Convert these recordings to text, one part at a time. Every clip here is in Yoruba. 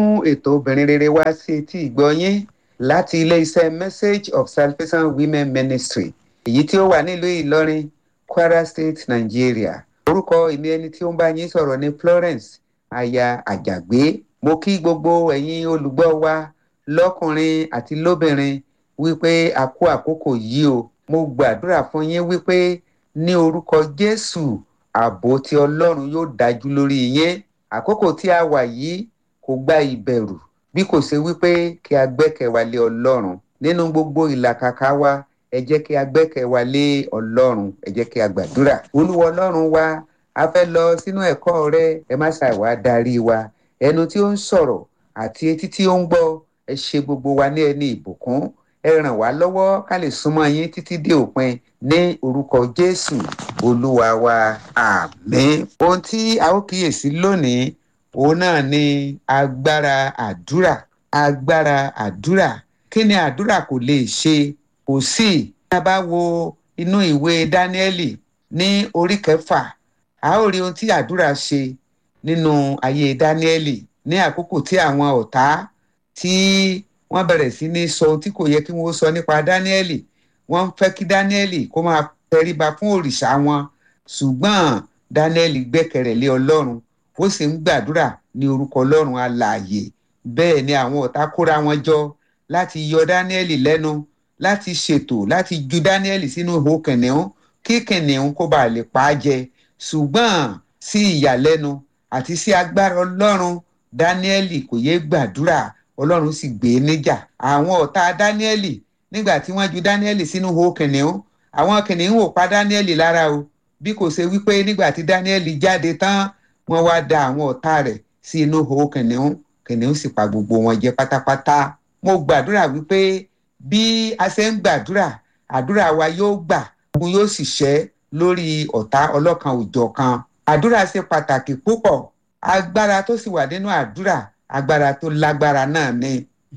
mú ètò obìnrin rere wá sí etí ìgbọ́yín láti ilé-iṣẹ́ message of salvation women ministry èyí tí ó wà nílùú ìlọrin kwara state nigeria orúkọ èmi ẹni tí ó ń bá yín sọ̀rọ̀ ní florence aya àjàgbé mo kí gbogbo ẹ̀yin olùgbọ́ wa lọ́kùnrin àti lóbìnrin wípé a kú àkókò yìí o mo gbàdúrà fún yín wípé ní orúkọ jésù ààbò tí ọlọ́run yóò dájú lórí yín àkókò tí a wà yìí kò gba ìbẹ̀rù bí kò ṣe wípé kí a gbẹ́kẹ̀wá lé ọlọ́run nínú gbogbo ìlàkàkà wa ẹ jẹ́ kí a gbẹ́kẹ̀wá lé ọlọ́run ẹ jẹ́ kí a gbàdúrà olúwa ọlọ́run wa a fẹ́ lọ sínú ẹ̀kọ́ rẹ ẹ má ṣàìwá darí wa ẹnu tí ó ń sọ̀rọ̀ àti etí tí ó ń gbọ́ ẹ ṣe gbogbo wa ní ẹni ìbùkún ẹ ràn wá lọ́wọ́ ká lè súnmọ́ yín títí dé òpin ní orúkọ jésù olúwa wa àmín. ohun tí a ó kíyèsí lónìí òun náà ni agbára àdúrà agbára àdúrà kí ni àdúrà kò lè ṣe kò sí bí a bá wo inú ìwé dáníẹ́lì ní orí kẹfà a ó rí ohun tí àdúrà ṣe nínú ayé dáníẹ́lì ní àkókò tí àwọn ọ̀tá tí wọ́n bẹ̀rẹ̀ sí ní sọ ohun tí kò yẹ kí wọ́n sọ nípa dáníẹ́lì wọ́n fẹ́ kí dáníẹ́lì kó máa tẹríba fún òrìṣà wọn ṣùgbọ́n dáníẹ́lì gbẹ́kẹ̀rẹ̀ lé ọlọ́run ó sì ń gbàdúrà ní orúkọ ọlọ́run alààyè bẹ́ẹ̀ ni àwọn ọ̀tá kóra wọn jọ láti yọ dáníẹ́lì lẹ́nu láti ṣètò láti ju dáníẹ́lì sínú ihò kìnìún kí kìnìún kó bàa lè pa á jẹ ṣùgbọ́n sí ìyàlẹ́nu àti sí agbára ọlọ́run dáníẹ́lì kò yé gbàdúrà ọlọ́run sì gbé e níjà àwọn ọ̀tá dáníẹ́lì nígbà tí wọ́n ju dáníẹ́lì sínú ihò kìnìún àwọn kìnìún ò pa dáníẹ́lì lára o bí kò ṣe wípé nígbà tí dáníẹ́lì jáde tán wọ́n wá da àwọn ọ̀tá rẹ̀ sí inú ihò kìnìún kìnìún sì pa gbogbo wọn jẹ pátápátá mo gbàdúrà wípé bí a ṣe ń gbàdúrà àdúrà wa yóò gbà ogun yóò sì ṣẹ́ lórí ọ̀tá ọlọ́kan òjọ̀ kan àdúrà ṣe pàtàkì púpọ̀ agbára tó sì wà nínú àdúrà agbára tó lágbára náà ni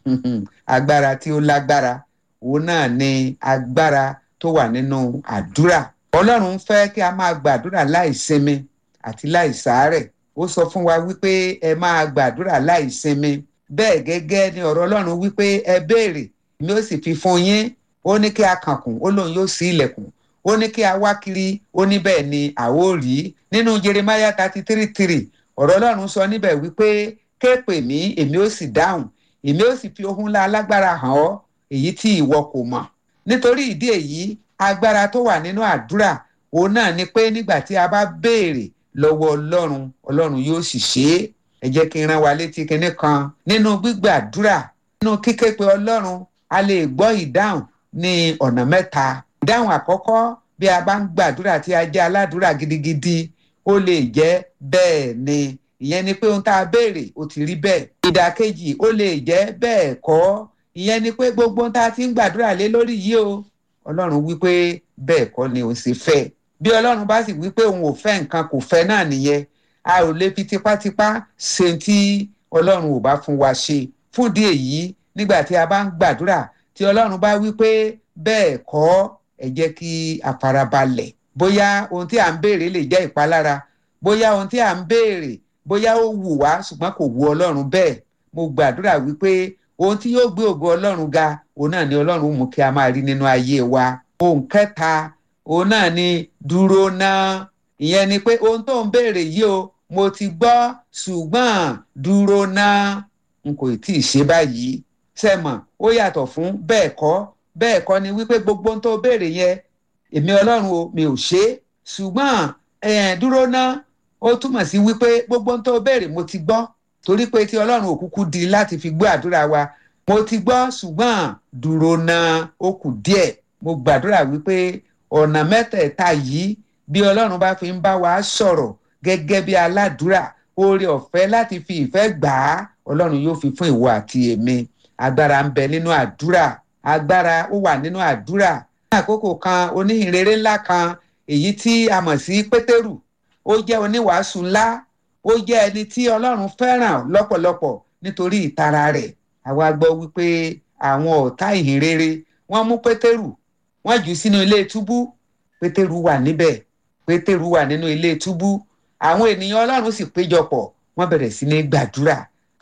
agbára tí ó lágbára òun náà ni agbára tó wà nínú àdúrà ọlọ́run fẹ́ kí a máa gbàdúrà láì sinmi àti láì sàárẹ̀ ó sọ fún wa wípé ẹ máa gbàdúrà láì sinmi bẹ́ẹ̀ gẹ́gẹ́ ni ọ̀rọ̀ ọlọ́run wípé ẹ béèrè ni ó sì fi fún yín ó ní kí a kànkùn ó lóun yóò sí ilẹ̀kùn ó ní kí a wá kiri ó ní bẹ́ẹ̀ ni àwo rí nínú jeremaya thirty three three ọ̀rọ̀ ọlọ́run sọ níbẹ̀ wípé ké pè mí èmi ó sì dáhùn èmi ó sì fi ohun ńlá alágbára hàn ọ́ èyí tí ìwọ kò mọ̀ nítorí ìdí èyí agbára tó wà nínú àdúrà òun náà ni pé nígbà tí a bá béèrè lọ́wọ́ ọlọ́run ọlọ́run yóò sì ṣe é ẹ jẹ́ kí n rán wa létí kinní kan nínú gbígbàdúrà nínú kíké pé ọlọ́run a lè gbọ́ ìdáhùn ní ọ̀nà mẹ́ta ìdáhùn àkọ́kọ́ bí a bá ń gbàdúrà tí a jẹ́ aládùúrà gidigidi ó lè jẹ́ bẹ́ẹ̀ ni ìyẹn ni pé ohun tá a béèrè ó ti rí bẹ́ẹ̀ ìdàkejì ó lè jẹ́ bẹ́ẹ̀ kọ́ ìyẹn ni pé gbogbo ohun tá a ti ń gbàdúrà lé lórí yìí o ọlọ́run wípé bẹ́ẹ̀ kọ́ ni òun ṣe fẹ́ bí ọlọ́run bá sì wípé òun ò fẹ́ nǹkan kò fẹ́ náà nìyẹn a ò lè fi tipátipá ṣe tí ọlọ́run ò bá fún wa ṣe fún ìdí èyí nígbà tí a bá ń gbàdúrà tí ọlọ́run bá wípé bẹ́ẹ̀ kọ́ ẹ jẹ́ kí a farabalẹ̀ bóyá ohun tí à ń béèrè lè jẹ́ ìpalára bóyá ohun tí à ń béèrè bóyá ó wù wá ṣùgbọ́n kò wù ọlọ́run bẹ́ẹ̀ mo gbàdúrà wípé ohun tí yóò gbé ògo ọlọ́run ga òun náà ni ọlọ́run mú kí a máa rí nínú ayé wa ohun kẹta òun náà ni dúró náà ìyẹn ni pé ohun tó ń béèrè yìí o mo ti gbọ́ ṣùgbọ́n dúró náà n kò tí ì ṣe báyìí sẹ́mọ̀ ó yàtọ̀ fún bẹ́ẹ̀ kọ́ bẹ́ẹ̀ kọ́ ni wípé gbogbo ohun tó béèrè yẹn èmi ọlọ́run o mi ò ṣe é ṣùgbọ́n dúró náà ó túmọ̀ sí wípé gbogbo ohun tó béèrè mo ti gbọ́ torí pé tí ọlọ́run ò kúkú di láti fi gbọ́ àdúrà wa mo ti gbọ́ ṣùgbọ́n dúró náà ó kù díẹ̀ mo gbàdúrà wípé ọ̀nà mẹ́tẹ̀ẹ̀ta yìí bí ọlọ́run bá fi ń bá wa sọ̀rọ̀ gẹ́gẹ́ bí aládùúrà oore ọ̀fẹ́ láti fi ìfẹ́ gbà á ọlọ́run yóò fi fún ìwọ àti èmi agbára ń bẹ nínú àdúrà agbára ó wà nínú àdúrà ní àkókò kan oníhìnrere ńlá kan èyí tí a mọ̀ sí pétérù ó jẹ́ oníwàásù ńlá ó jẹ́ ẹni tí ọlọ́run fẹ́ràn lọ́pọ̀lọpọ̀ nítorí ìtara rẹ̀ àwa gbọ́ wípé àwọn ọ̀tá ìhìnrere wọ́n mú pétérù wọ́n jù sínú ilé túbú pétérù wà níbẹ̀ pétérù wà nínú ilé túbú àwọn ènìyàn ọlọ́run sì péjọpọ̀ wọ́n bẹ̀rẹ̀ sí ní gbàdúrà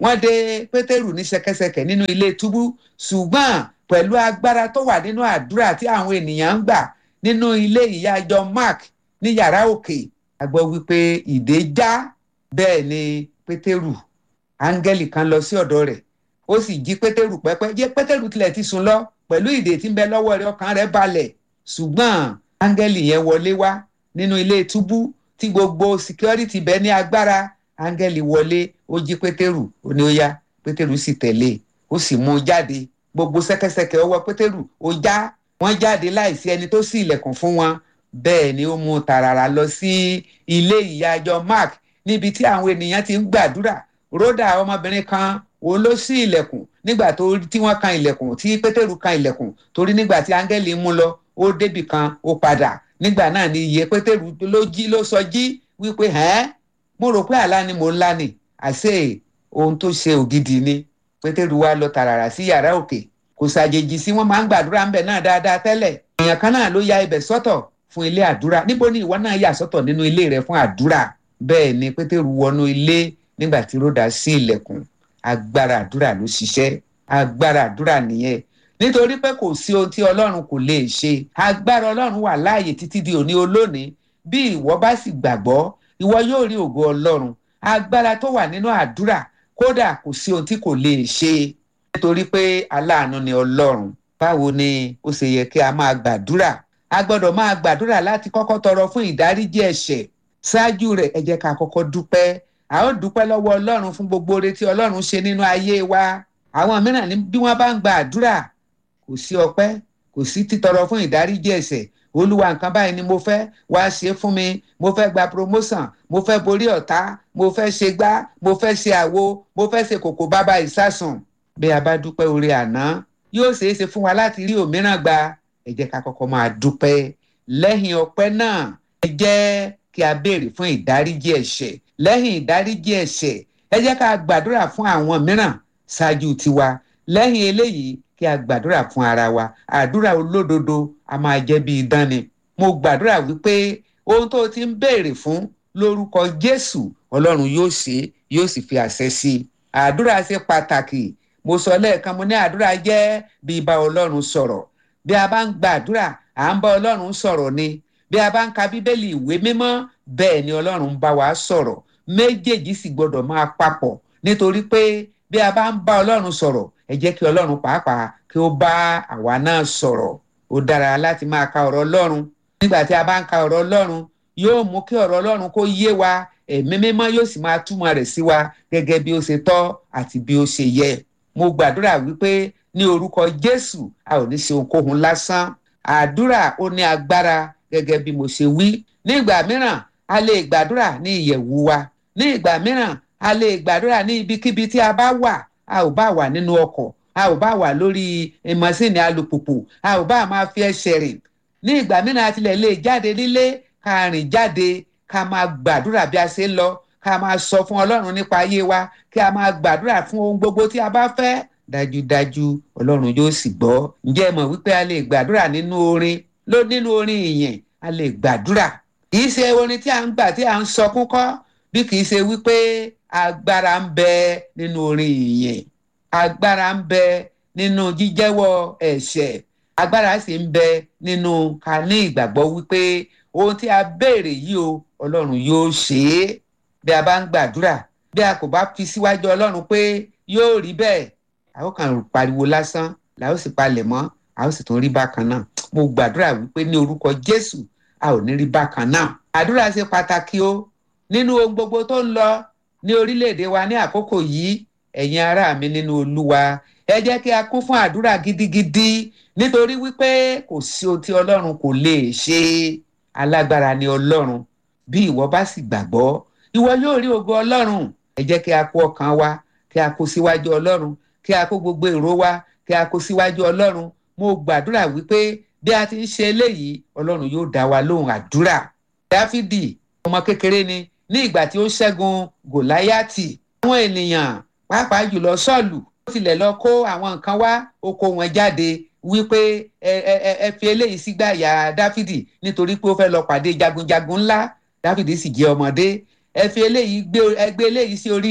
wọ́n dé pétérù ní ṣẹ̀kẹ̀ṣẹ̀kẹ̀ nínú ilé túbú ṣùgbọ́n pẹ̀lú agbára tó wà nínú àdúrà tí àwọn ènìyàn ń gbà nínú ilé ìyá John Mark ní yàrá òkè a gbọ́ wípé ìdè já bẹ́ẹ̀ ni pétérù áńgẹ́lì kan lọ sí ọ̀dọ̀ rẹ̀ ó sì jí pétérù pẹ́pẹ́ jẹ́ pétérù tilẹ̀ ti sùn lọ pẹ̀lú ìdè tí ń bẹ lọ́wọ́ rẹ̀ ọkàn rẹ̀ balẹ̀ ṣùgbọ́n áńgẹ́lì yẹn wọlé wá nínú ilé túbú tí gbogbo security bẹ ní agbára áńgẹ́lì wọlé ó jí pétérù ó ní ó yá pétérù sì tẹ̀lé ó sì mú un jáde gbogbo ṣẹ̀kẹ̀ṣẹ̀kẹ̀ ọwọ́ pétérù ó já wọ́n jáde láìsí ẹni tó ṣí ilẹ̀kùn fún wọn bẹ́ẹ̀ ni ó mú un tààràrà lọ sí ilé ìyá John Mark níbi tí àwọn ènìyàn ti ń gbàdúrà rhoda ọmọbìnrin kan òun ló ṣí ilẹ̀kùn nígbà tó tí wọ́n kan ilẹ̀kùn tí pétérù kan ilẹ̀kùn torí nígbà tí áńgẹ́lì mú lọ ó débì kan ó padà nígbà náà ni iye pétérù ló jí ló sọ jí wípé ẹ́n mo rò pé àlá ni mò ń lá ni àṣé ohun tó ṣe ògidì ni pétérù wá lọ tààràrà sí yàrá òkè kò ṣàjèjì sí wọn máa ń gbàdúrà ńbẹ náà dáadáa tẹ́lẹ̀ èèyàn kan náà ló ya ibẹ̀ sọ́tọ̀ fún ilé àdúrà níbo ni ìwọ náà yà sọ́tọ̀ nínú ilé rẹ fún àdúrà bẹ́ẹ̀ ni pétérù wọnú ilé nígbà tí ròdà sí ilẹ̀kùn agbára àdúrà ló ṣiṣẹ́ agbára àdúrà nìyẹn nítorí pé kò sí ohun tí ọlọ́run kò lè ṣe agbára ọlọ́run wà láàyè títí di òní olónìí bí ìwọ bá sì gbàgbọ́ ìwọ yóò rí ògo ọlọ́run agbára tó wà nínú àdúrà kódà kò sí ohun tí kò lè ṣe nítorí pé aláàánú ni ọlọ́run báwo ni ó ṣe yẹ kí a máa gbàdúrà a gbọ́dọ̀ máa gbàdúrà láti kọ́kọ́ tọrọ fún ìdáríjì ẹ̀ṣẹ̀ ṣáájú rẹ̀ ẹ jẹ́ ká kọ́kọ́ dúpẹ́ a ó dúpẹ́ lọ́wọ́ ọlọ́run fún gbogbo oore tí ọlọ́run ṣe nínú ayé wa àwọn mìíràn ní bí wọ́n bá ń gba àdúrà kò sí ọpẹ́ kò sí títọrọ fún ìdáríjì ẹ̀ṣẹ̀ olúwa nǹkan báyìí ni mo fẹ́ wá ṣe fún mi mo fẹ́ gba promotion mo fẹ́ borí ọ̀tá mo fẹ́ ṣe gbá mo fẹ́ ṣe àwo mo fẹ́ ṣe kòkò bàbá ìsásùn bí a bá dúpẹ́ oore àná yóò ṣeé ṣe fún wa láti rí òmíràn gba ẹ jẹ́ ká kọ́kọ́ máa dúpẹ́ lẹ́yìn ọpẹ́ náà ẹ jẹ́ kí a béèrè fún ìdáríjì ẹ̀ṣẹ̀ lẹ́yìn ìdáríjì ẹ̀ṣẹ̀ ẹ jẹ́ ká gbàdúrà fún àwọn mìíràn ṣáájú tiwa lẹ́yìn eléyìí kí a gbàdúrà fún ara wa àdúrà olódodo a máa jẹ́ bí idán ni mo gbàdúrà wípé ohun tó ti ń béèrè fún lórúkọ Jésù Ọlọ́run yóò ṣe yóò sì fi àṣẹ sí i àdúrà ṣe pàtàkì mo sọ lẹ́ẹ̀kan mo ní àdúrà jẹ́ bí bá Ọlọ́run sọ̀rọ̀ bí a bá ń gbàdúrà à ń bá Ọlọ́run sọ̀rọ̀ ni bí a bá ń ka Bíbélì ìwé mímọ́ bẹ́ẹ̀ ni Ọlọ́run ń bá wa sọ̀rọ̀ méjèèjì sì gbọdọ̀ máa papọ̀ nítorí pé bí a bá ń bá Ọlọ́run sọ̀rọ̀ ẹ jẹ́ kí Ọlọ́run pàápàá kí ó bá àwa náà sọ̀rọ̀ ó dára láti máa ka ọ̀rọ̀ Ọlọ́run nígbà tí a bá ń ka ọ̀rọ̀ Ọlọ́run yóò mú kí ọ̀rọ̀ Ọlọ́run kó yé wa ẹ̀mí mímọ́ yóò sì máa túmọ̀ rẹ̀ sí wa gẹ́gẹ́ bí ó ṣe tọ́ àti bí ó ṣe yẹ mo gbàdúrà wípé ní orúkọ Jésù a ò ní ṣe ohunkóhun lásán àdúrà ó ní agbára gẹ́gẹ́ bí mo ṣe wí ní ìgbà mìíràn a lè gbàdúrà ní ìyẹ̀wù wa ní ìgbà mìíràn a lè gbàdúrà ní ibikíbi tí a bá wà a ò bá wà nínú ọkọ̀ a ò bá wà lórí mọ́sìnì alùpùpù a ò bá máa fi ẹsẹ̀ rìn ní ìgbà mìíràn a tilẹ̀ lè jáde nílé ká rìn jáde ká máa gbàdúrà bí a ṣe ń lọ ká máa sọ fún Ọlọ́run nípa ayé wa kí a máa gbàdúrà fún ohun gbogbo tí a bá fẹ́ dájúdájú Ọlọ́run yóò sì gbọ́ ǹjẹ́ ẹ mọ̀ wípé a lè gbàdúrà nínú orin ló nínú orin ìyìn a lè gbàdúrà kì í ṣe orin tí a ń gbà tí a ń sọkún kọ́ bí kì í ṣe wípé agbára ń bẹ nínú orin ìyìn agbára ń bẹ nínú jíjẹ́wọ́ ẹ̀ṣẹ̀ agbára sì ń bẹ nínú ká ní ìgbàgbọ́ wípé ohun tí a béèrè yìí o Ọlọ́run yóò ṣe é bí a bá ń gbàdúrà bí a kò bá fi síwájú Ọlọ́run pé yóò rí bẹ́ẹ̀ a ó kàn pariwo lásán la ó sì palẹ̀ mọ́ a ó sì tún rí bákan náà mo gbàdúrà wípé ní orúkọ Jésù a ò ní rí bákan náà àdúrà ṣe pàtàkì o nínú ohun gbogbo tó ń lọ ní orílẹ̀-èdè wa ní àkókò yìí ẹ̀yin ará mi nínú Olúwa ẹ jẹ́ kí a kún fún àdúrà gidigidi nítorí wípé kò sí ohun tí Ọlọ́run kò lè ṣe alágbára ni Ọlọ́run bí ìwọ bá sì gbàgbọ́ ìwọ yóò rí ògo Ọlọ́run ẹ jẹ́ kí a kó ọkàn wa kí a kó síwájú Ọlọ́run kí a kó gbogbo èrò wa kí a kó síwájú Ọlọ́run mo gbàdúrà wípé bí a ti ń ṣe eléyìí Ọlọ́run yóò dá wa lóhùn àdúrà Dáfídì ọmọ kékeré ni ní ìgbà tí ó ṣẹ́gun Gòláyátì àwọn ènìyàn pàápàá jùlọ Sọ́ọ̀lù ó tilẹ̀ lọ kó àwọn nǹkan wá ó kó wọn jáde wípé ẹ ẹ ẹ fi eléyìí sígbà yà Dáfídì nítorí pé ó fẹ́ lọ pàdé jagunjagun ńlá Dáfídì sì jẹ́ ọmọdé ẹ fi eléyìí gbé ẹ gbé eléyìí sí orí rẹ̀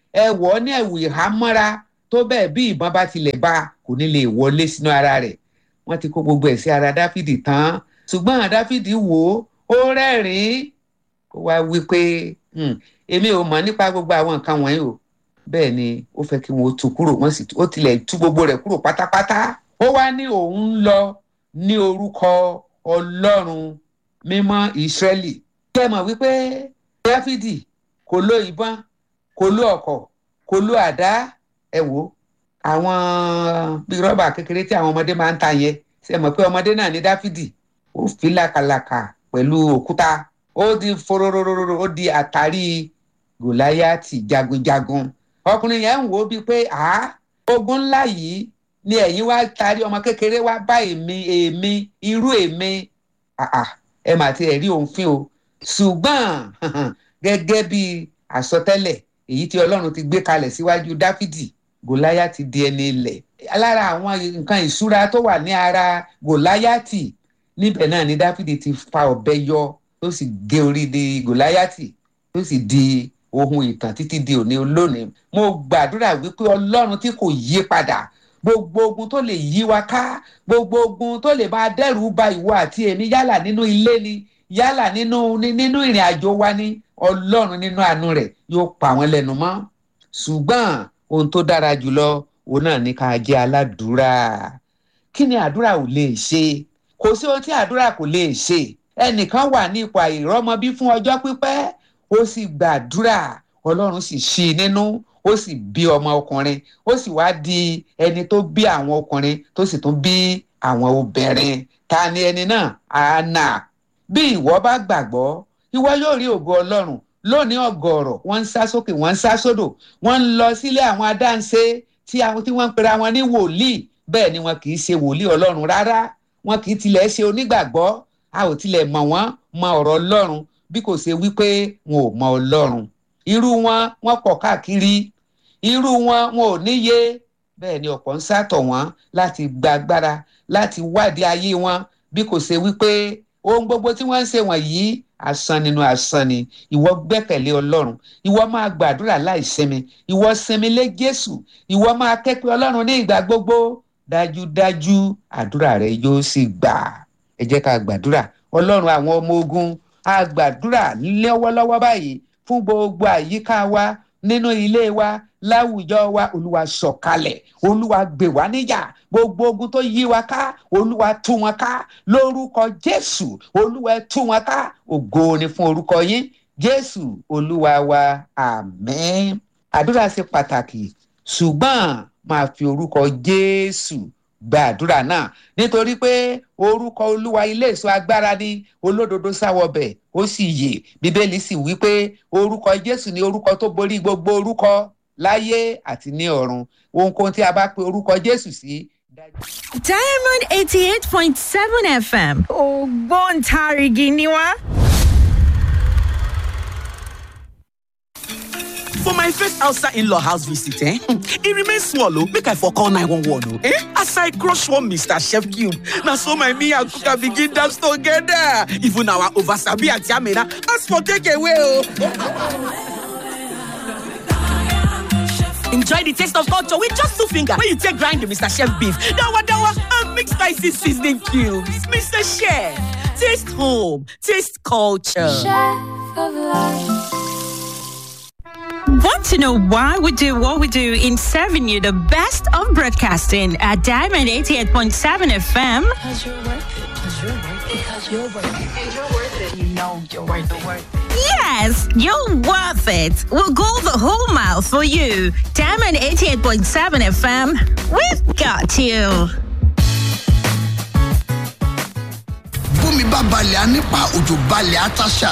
ẹ wọ̀ ọ́ ní ẹ̀wù ìhámọ́ra tó bẹ́ẹ̀ bí ìbọn bá tilẹ̀ bá kò ní lè wọlé sínú ara rẹ̀ wọ́n ti kó gbogbo ẹ̀ sí ara dáfídì tán ṣùgbọ́n dáfídì wò ó ó rẹ́rìn-ín ó wá wí pé èmi ò mọ̀ nípa gbogbo àwọn nǹkan wọ̀nyí o bẹ́ẹ̀ ni ó fẹ́ kí wọ́n tú kúrò wọ́n sì ó tilẹ̀ tú gbogbo rẹ̀ kúrò pátápátá ó wá ní òun ń lọ ní orúkọ ọlọ́run mímọ́ ìsírẹ́lì kí ẹ mọ̀ wípé dáfídì kò lo ìbọn kò lo ọ̀kọ̀ kò lo àdá ẹ wò àwọn bíi rọ́bà kékeré tí àwọn ọmọdé máa ń ta yẹn ṣe mọ̀ pé ọmọdé náà ní dáfídì ó fi làkàlàkà pẹ̀lú òkúta ó di fororororo ó di àtàrí gòláyàtì jagunjagun ọkùnrin yẹn ń wò ó bíi pé à ogun ńlá yìí ni ẹ̀yin wá tarí ọmọ kékeré wá bá èmi èmi irú èmi ẹ mà ti ẹ̀ rí òun fín o ṣùgbọ́n gẹ́gẹ́ bí àsọtẹ́lẹ̀ èyí tí ọlọ́run ti gbé kalẹ̀ síwájú dáfídì gòláyàtì di ẹni ilẹ̀ lára àwọn nǹkan ìṣúra tó wà ní ara gòláyàtì níbẹ̀ náà ni dáfídì ti fa ọ̀bẹ yọ tó sì gé orí di gòláyàtì tó sì di ohun ìtàn títí di òní olónìí mo gbàdúrà wípé ọlọ́run tí kò yí padà gbogbo ogun tó lè yí wa ká gbogbo ogun tó lè máa dẹ́rù ba ìwọ àti èmi yálà nínú ilé ni yálà nínú nínú ìrìn àjò wa ni ọlọ́run nínú àánú rẹ̀ yóò pa wọ́n lẹ́nu mọ́ ṣùgbọ́n ohun tó dára jùlọ òun náà ní ká jẹ́ aládùúrà kí ni àdúrà ò lè ṣe kò sí ohun tí àdúrà kò lè ṣe ẹnìkan wà ní ipò àìrọ́mọbí fún ọjọ́ pípẹ́ ó sì gbàdúrà ọlọ́run sì ṣí i nínú ó sì bí ọmọ ọkùnrin ó sì wá di ẹni tó bí àwọn ọkùnrin tó sì tún bí àwọn obìnrin ta ni ẹni náà àánà bí ìwọ bá gbàgbọ́ ìwọ yóò rí ògo ọlọ́run lónìí ọ̀gọ̀ọ̀rọ̀ wọ́n ń sá sókè wọ́n ń sá sódò wọ́n ń lọ sílé àwọn adáǹṣe tí àwọn tí wọ́n ń pera wọn ní wòlíì bẹ́ẹ̀ ni wọn kì í ṣe wòlíì ọlọ́run rárá wọn kì í tilẹ̀ ṣe onígbàgbọ́ a ò tilẹ̀ mọ̀ wọ́n mọ ọ̀rọ̀ ọlọ́run bí kò ṣe wípé wọn ò mọ ọlọ́run irú wọn wọn pọ̀ káàkiri irú wọn wọn ò níye bẹ́ẹ̀ ni ọ̀pọ̀ ń sátọ̀ wọ́n láti gba agbára láti wádìí ayé wọn bí kò ṣe wípé ohun gbogbo tí wọ́n ń ṣe wọ̀nyí asán nínú asán ni ìwọ gbẹ́kẹ̀lé ọlọ́run ìwọ máa gbàdúrà láì sinmi ìwọ sinmi lé jésù ìwọ máa kẹ́pẹ́ ọlọ́run ní ìgbà gbogbo dájúdájú àdúrà rẹ yóò sì gbà ẹ jẹ́ ká gbàdúrà ọlọ́run àwọn ọmọ ogun a gbàdúrà lọ́wọ́lọ́wọ́ báyìí fún gbogbo àyíká wa nínú ilé wa láwùjọ wa olúwa sọ̀kalẹ̀ olúwa gbè wá níjà gbogbo ogun tó yí wa ká olúwa tú wọn ká lórúkọ jésù olúwa tú wọn ká ògo ni fún orúkọ yín jésù olúwa wa àmín àdúrà ṣe pàtàkì ṣùgbọ́n máa fi orúkọ jésù gba àdúrà náà nítorí pé orúkọ olúwa ilé èso agbára ni olódodo sáwọbẹ̀ ó sì yè bíbélì sì wí pé orúkọ jésù ni orúkọ tó borí gbogbo orúkọ láyé àti ní ọ̀run ohunkóhun tí a bá pe orúkọ jésù sí. diamond eighty eight point seven fm ògbóǹtarìgì ni wá. for my first outside in-law house visit eh e remain small o make i for call 911 o eh as i crush one mr chef cube na so my me and kuka begin dance together even our oversabi aunty amina ask for takeaway o. Enjoy the taste of culture with just two fingers when you take grind the Mr. Chef beef, dawa dawa, and mix spicy seasoning cubes. Mr. Chef, taste home, taste culture. Chef of life. Want to know why we do what we do in serving you the best of broadcasting at Diamond 88.7 FM? Because you're worth it. Because you're worth it. Because you're worth it. And you're worth it. You know you're worth it. Worth it. Yes, you're worth it. We'll go the whole mile for you. Diamond 88.7 FM, we've got you. bómi bá balẹ̀ á nípa òjò balẹ̀ á táṣà